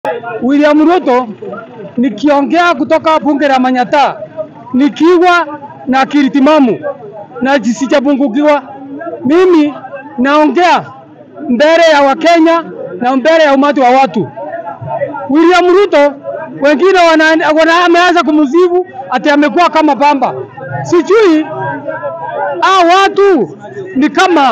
William Ruto nikiongea kutoka bunge la Manyata nikiwa na akili timamu na sijapungukiwa. Mimi naongea mbele ya Wakenya na mbele ya umati wa watu. William Ruto wengine wana, wana, ameanza kumzivu ati amekuwa kama pamba. Sijui hao watu ni kama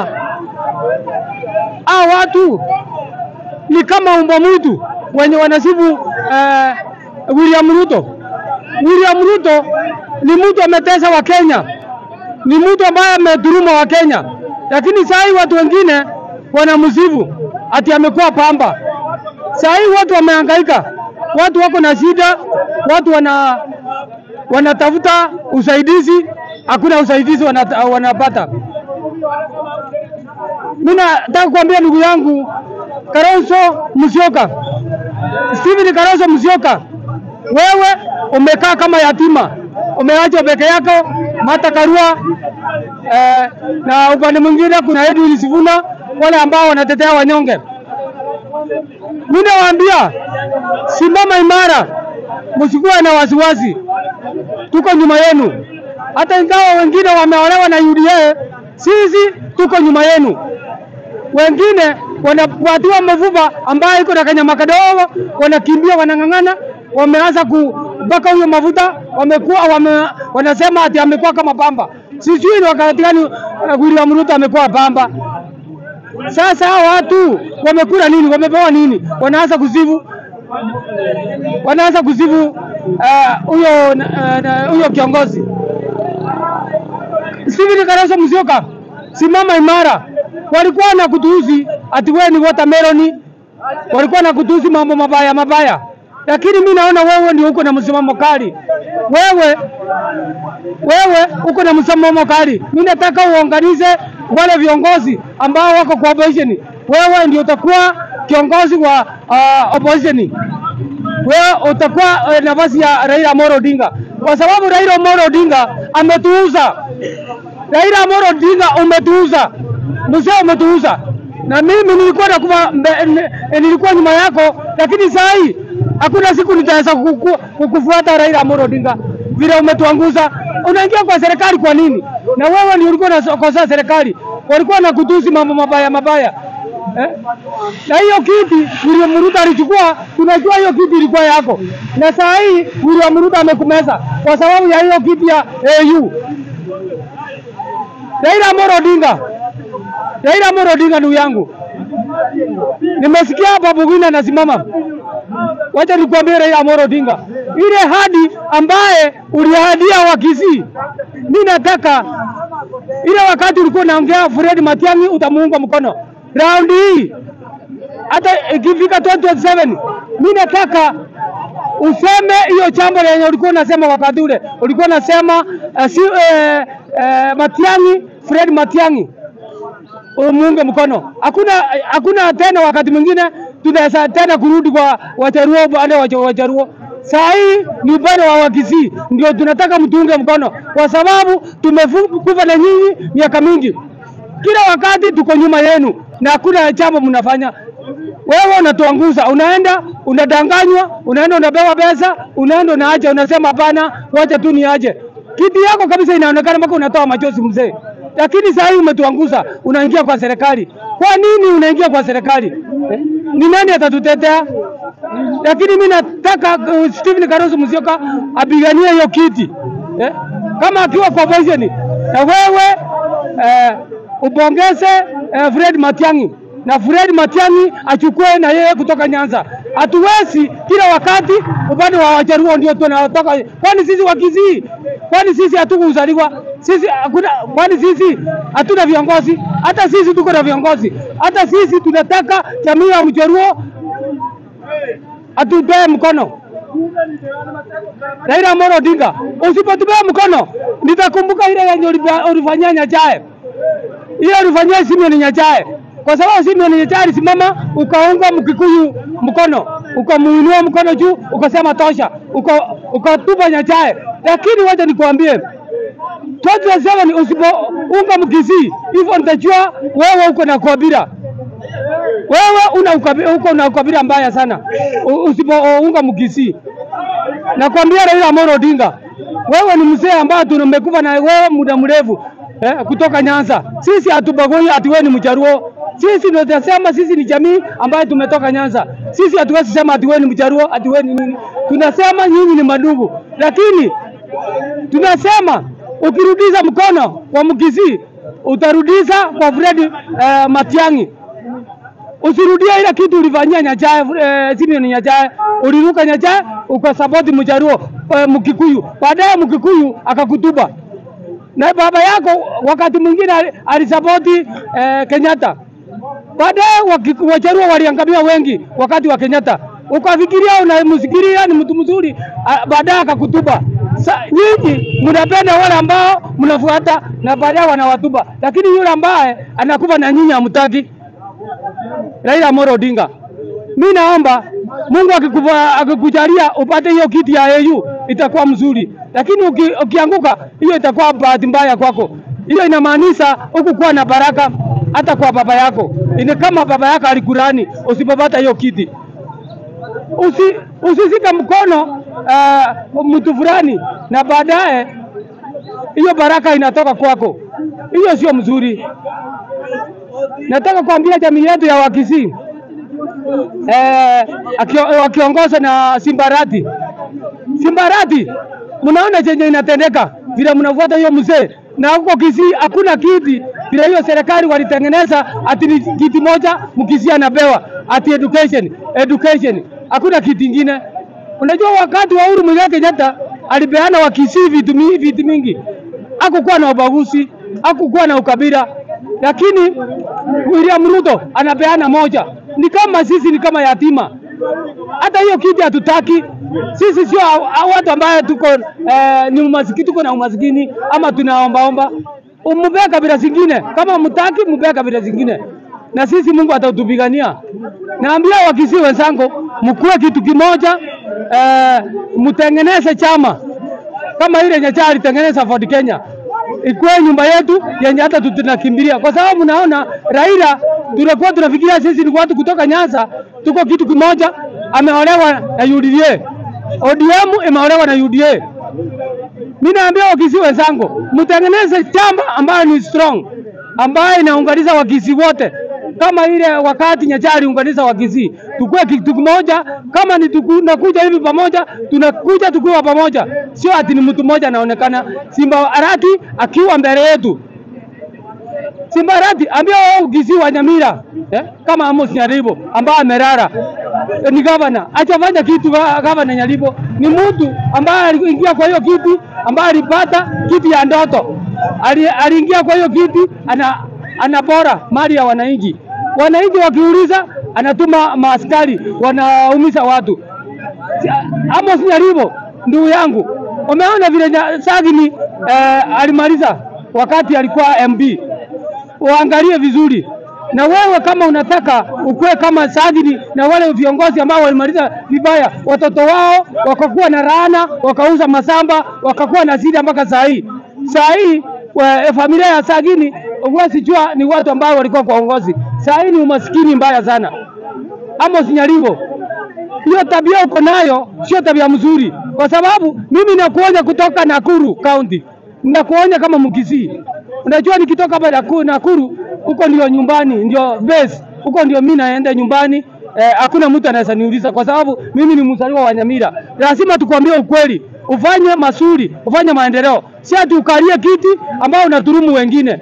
hao watu ni kama umbwa mwitu wenye wanasifu uh, William Ruto. William Ruto ni mtu ametesa wa Kenya, ni mtu ambaye amedhuluma wa Kenya, lakini saa hii watu wengine wanamsifu ati amekuwa pamba. Saa hii watu wamehangaika, watu wako na shida, watu wana wanatafuta usaidizi, hakuna usaidizi wanata, wanapata. Mimi nataka kuambia ndugu yangu Kalonzo Musyoka, Stephen Kalonzo Musyoka, wewe umekaa kama yatima, umeachwa peke yako. Martha Karua eh, na upande mwingine kuna Edwin Sifuna, wale ambao wanatetea wanyonge. Mimi nawaambia simama imara, msikuwe na wasiwasi, tuko nyuma yenu. Hata ingawa wengine wameolewa na UDA, sisi tuko nyuma yenu. Wengine wanapatiwa mavuva ambayo iko na kanyama kadogo, wanakimbia wanang'ang'ana, wameanza kubaka huyo mafuta, wamekuwa wame, wanasema ati amekuwa kama pamba. Sijui ni wakati gani uh, William Ruto amekuwa pamba. Sasa hao watu wamekula nini? Wamepewa nini? Wanaanza kuzivu, wanaanza kuzivu huyo uh, huyo uh, kiongozi Stephen Kalonzo Musyoka, simama imara. Walikuwa na kutuuzi ati wewe ni watermelon, walikuwa na kutuuzi mambo mabaya mabaya, lakini mi naona wewe ndio uko na msimamo kali. Wewe wewe uko na msimamo kali. Mimi nataka uunganize wale viongozi ambao wako kwa opposition. Wewe ndio utakuwa kiongozi wa uh, opposition. Wewe utakuwa uh, nafasi ya Raila Amolo Odinga, kwa sababu Raila Amolo Odinga ametuuza. Raila Amolo Odinga umetuuza, mzee umetuuza, na mimi nilikuwa nakuwa nilikuwa nyuma yako, lakini saa hii hakuna siku nitaweza kuku, kukufuata Raila Amolo Odinga vile umetuanguza. Unaingia kwa serikali kwa nini? Na wewe ndio ulikuwa unakosa serikali, walikuwa na kutusi mambo mabaya mabaya eh? Na hiyo kiti William Ruto alichukua, tunajua hiyo kiti ilikuwa yako, na saa hii William Ruto amekumeza kwa sababu ya hiyo kiti ya AU. Raila Amolo Odinga, Raila Amolo Odinga, ndugu yangu, nimesikia hapa Bugina anasimama Wacha nikwambie Raila Amolo Odinga, ile hadi ambaye uliahadia Wakisii, mimi nataka ile wakati ulikuwa unaongea Fred Matiang'i utamuunga mkono. Raundi hii hata ikifika 2027 mimi nataka useme hiyo jambo lenye ulikuwa unasema wakati ule, ulikuwa unasema uh, si, uh, uh, Matiang'i, Fred Matiang'i umuunge mkono. Hakuna hakuna tena wakati mwingine tunaweza tena kurudi kwa Wajaruo upande wa Wajaruo. Saa hii ni upande wa Wakisii ndio tunataka mtuunge mkono, kwa sababu tumekufa na nyinyi miaka mingi. Kila wakati tuko nyuma yenu na hakuna jambo mnafanya. Wewe unatuanguza, unaenda unadanganywa, unaenda unapewa pesa, unaenda unaacha, unasema hapana, wacha tu niache. Kiti yako kabisa inaonekana mpaka unatoa machozi mzee lakini saa hii umetuanguza, unaingia kwa serikali. Kwa nini unaingia kwa serikali eh? Ni nani atatutetea? Lakini mimi nataka uh, Stephen Kalonzo Musyoka apiganie hiyo kiti eh? Kama akiwa kwa opposition na wewe eh, upongeze eh, Fred Matiang'i na Fred Matiang'i achukue na yeye kutoka Nyanza. Hatuwezi kila wakati upande wa Wajaruo ndio tunatoka, kwani sisi Wakisii kwani sisi hatukuzaliwa sisi hakuna, kwani sisi hatuna viongozi? Hata sisi tuko na viongozi, hata sisi tunataka jamii ya Mjaruo atupee mkono. Raila Amolo Odinga, usipotupea mkono, nitakumbuka ile yenye ulifanyia Nyachae, ile ulifanyia Simeon Nyachae, kwa sababu Simeon Nyachae alisimama ukaunga Mkikuyu mkono, ukamuinua mkono juu, ukasema tosha, ukatupa Nyachae. Lakini wacha nikwambie 2027 usipounga Mkisii hivyo nitajua wewe uko na kabila. Wewe una ukabila, uko na ukabila mbaya sana U- usipounga Mkisii. Nakwambia Raila Amolo Odinga, wewe ni mzee ambaye tumekufa na wewe muda mrefu eh, kutoka Nyanza. Sisi hatubagui ati wewe ni Mjaruo. Sisi ndio tunasema sisi ni jamii ambayo tumetoka Nyanza. Sisi hatuwezi sema ati wewe ni Mjaruo, ati wewe ni nini. Tunasema nyinyi ni madugu, lakini tunasema ukirudisha mkono kwa Mkisii utarudisha kwa Fred eh, Matiang'i. Usirudie ile kitu ulifanyia Nyachae, eh, Simeon Nyachae, uliruka Nyachae ukasapoti Mjaruo eh, Mkikuyu, baadaye Mkikuyu akakutuba na baba yako wakati mwingine ali- alisapoti eh, Kenyatta. Baadaye waki- Wajaruo waliangamia wengi wakati wa Kenyatta, ukafikiria unamsikiria ni mtu mzuri, ah, baadaye akakutuba. Sa, nyinyi mnapenda wale ambao mnafuata na baadaye wanawatuba, lakini yule ambaye anakufa na nyinyi hamtaki. Raila Amolo Odinga, mi naomba Mungu akikufa- akikujalia upate hiyo kiti ya AU itakuwa mzuri, lakini uki, ukianguka hiyo itakuwa bahati mbaya kwako. Hiyo inamaanisha hukukuwa na baraka hata kwa baba yako. Ni kama baba yako alikurani usipopata hiyo kiti usi, usisike mkono uh, mtu fulani na baadaye hiyo baraka inatoka kwako. Hiyo sio mzuri. Nataka kuambia jamii yetu ya Wakisii eh, akio- wakiongozwa na Simbarati. Simbarati, mnaona chenye inatendeka vile mnafuata hiyo mzee, na huko Kisii hakuna kiti vile hiyo serikali walitengeneza ati ni kiti moja Mkisii anapewa ati education education, hakuna kiti ingine. Unajua wakati wa Uhuru Muigai Kenyatta alipeana Wakisii vitu mi- vitu mingi, hakukuwa na ubaguzi, hakukuwa na ukabila, lakini William Ruto anapeana moja. Ni kama sisi ni kama yatima, hata hiyo kiti hatutaki sisi. Sio hao watu ambaye tuko eh, ni umasikini, tuko na umasikini ama tunaombaomba. Mupee kabila zingine, kama mtaki mupee kabila zingine, na sisi Mungu atatupigania. Naambia Wakisii wenzangu, mkuwe kitu kimoja, eh, mtengeneze chama kama ile Nyacha alitengeneza Ford Kenya ikuwe nyumba yetu yenye hata tu- tunakimbilia, kwa sababu naona Raila tunakuwa tunafikiria sisi ni watu kutoka Nyanza, tuko kitu kimoja. Ameolewa na UDA, ODM imeolewa na UDA. Mimi naambia Wakisii wenzangu, mtengeneze chama ambayo ni strong, ambayo inaunganisha Wakisii wote kama ile wakati Nyacha aliunganisha Wakisii, tukue kitu kimoja. Kama ni tunakuja hivi pamoja, tunakuja tukiwa pamoja, sio ati ni mtu mmoja anaonekana. Simba Arati akiwa mbele yetu, Simba Arati ambia wao Kisii wa Nyamira eh, kama Amos Nyaribo ambaye amerara eh, ni gavana, achafanya kitu. ga- Gavana Nyaribo ni mtu ambaye aliingia kwa hiyo kiti, ambaye alipata kiti ya ndoto, Ali- aliingia kwa hiyo kiti, ana anabora mali ya wananchi. Wananchi wakiuliza, anatuma maaskari wanaumiza watu. Si- Amos Nyaribo ndugu yangu, umeona vile nya- Sagini eh, alimaliza wakati alikuwa MB uangalie vizuri. Na wewe kama unataka ukuwe kama Sagini na wale viongozi ambao walimaliza vibaya, watoto wao wakakuwa na laana, wakauza masamba, wakakuwa na shida mpaka saa hii. Saa hii wa- familia ya Sagini huwezi jua ni watu ambao walikuwa kwa uongozi. Saa hii ni umaskini mbaya sana. Amos Nyaribo, hiyo tabia uko nayo sio tabia mzuri, kwa sababu mimi nakuonya kutoka Nakuru County, nakuonya kama Mkisii. Unajua nikitoka hapa Naku- Nakuru, huko ndio nyumbani, ndio base, huko ndio mimi naenda nyumbani. Eh, hakuna mtu anaweza niuliza kwa sababu mimi ni mzaliwa wa Nyamira. Lazima tukwambie ukweli, ufanye mazuri, ufanye maendeleo, si ati ukalie kiti ambao unaturumu wengine.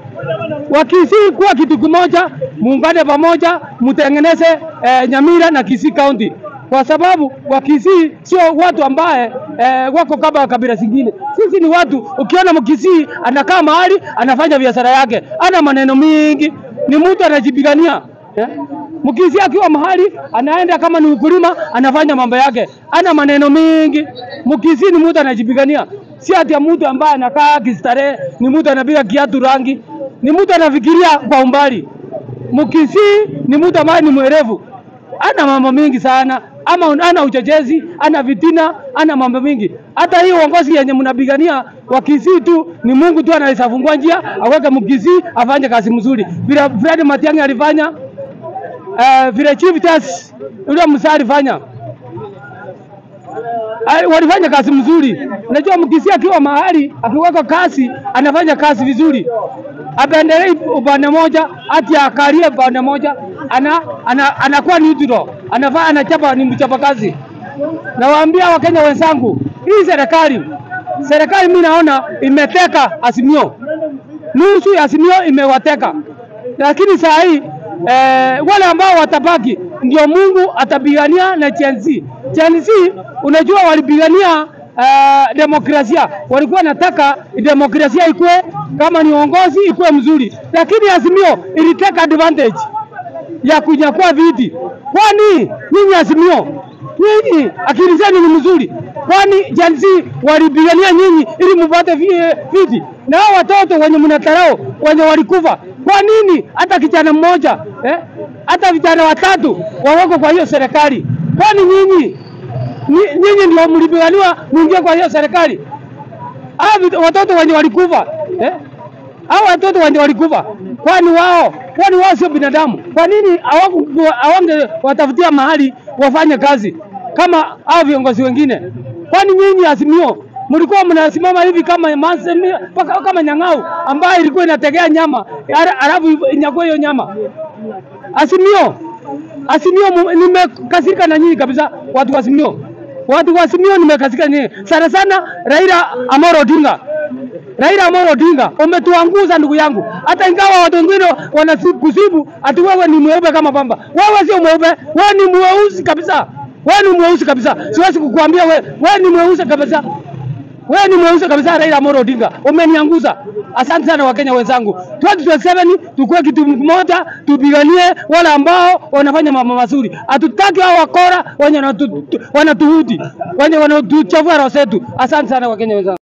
Wakisii kuwa kitu kimoja, muungane pamoja, mtengeneze eh, Nyamira na Kisii County, kwa sababu Wakisii sio watu ambaye eh, wako kama kabila zingine. Sisi ni watu, ukiona Mkisii anakaa mahali anafanya biashara yake, ana maneno mingi, ni mtu anajipigania eh? Mkisii akiwa mahali anaenda kama ni ukulima anafanya mambo yake, ana maneno mingi. Mkisii ni mtu anajipigania, si ati ya mtu ambaye anakaa kistarehe, ni mtu anapiga kiatu rangi, ni mtu anafikiria kwa umbali. Mkisii ni mtu ambaye ni mwerevu, ana mambo mingi sana, ama ana uchochezi, ana vitina, ana mambo mingi. Hata hii uongozi yenye mnapigania wa Kisii tu ni Mungu tu anaweza fungua njia aweke Mkisii afanye kazi mzuri, vile Fred Matiang'i alifanya uh, vile chief justice yule Musa alifanya Ai, walifanya kazi mzuri. Unajua mkisia akiwa mahali akiweka kazi anafanya kazi vizuri, apendelei upande moja ati akalie upande moja, ana, ana, anakuwa neutral, anafaa anachapa, ni mchapa kazi. Nawaambia Wakenya wenzangu, hii serikali serikali mimi naona imeteka Azimio, nusu ya Azimio imewateka, lakini saa hii eh, wale ambao watabaki ndio Mungu atapigania na Gen Z. Gen Z unajua walipigania uh, demokrasia, walikuwa nataka demokrasia ikue kama ni uongozi ikue mzuri, lakini Azimio iliteka advantage ya kunyakua viti. Kwani nyinyi Azimio, nyinyi akili zenu ni mzuri, kwani Gen Z walipigania nyinyi ili mupate vi- viti, na hao watoto wenye mnatarao wenye walikufa, kwa nini hata kijana mmoja eh, hata vijana watatu waweko kwa hiyo serikali? Kwani nyinyi Ni- nyinyi ndio mlipiganiwa muingie kwa hiyo serikali? Hao vit- watoto wenye walikufa eh? Hao watoto wenye walikufa, kwani wao kwani wao sio binadamu? Kwa nini hawaku- hawange watafutia mahali wafanye kazi kama hao viongozi wengine? Kwani nyinyi Azimio mlikuwa mnasimama hivi kama Mansemia, paka kama Nyang'au ambayo ilikuwa inategea nyama ala- alafu inyakue hiyo nyama Azimio, Azimio, mu- nimekasirika na nyinyi kabisa, watu wa Azimio, watu wa Azimio nimekasirika nyinyi sana sana. Raila Amolo Odinga, Raila Amolo Odinga, umetuanguza ndugu yangu, hata ingawa watu wengine wanakusibu ati wewe ni mweupe kama pamba. Wewe sio mweupe, wewe ni mweusi kabisa, wewe ni mweusi kabisa. Siwezi kukuambia wewe, wewe ni mweusi kabisa. Wewe ni mweusi kabisa, Raila Amolo Odinga, umenianguza. Asante sana Wakenya wenzangu, 2027 tukue kitu kimoja, tupiganie wale ambao wanafanya mambo mazuri. Hatutaki hao wakora wenye wanatu- wanatuhudi, wenye wanatuchafua roho zetu. Asante sana Wakenya wenzangu.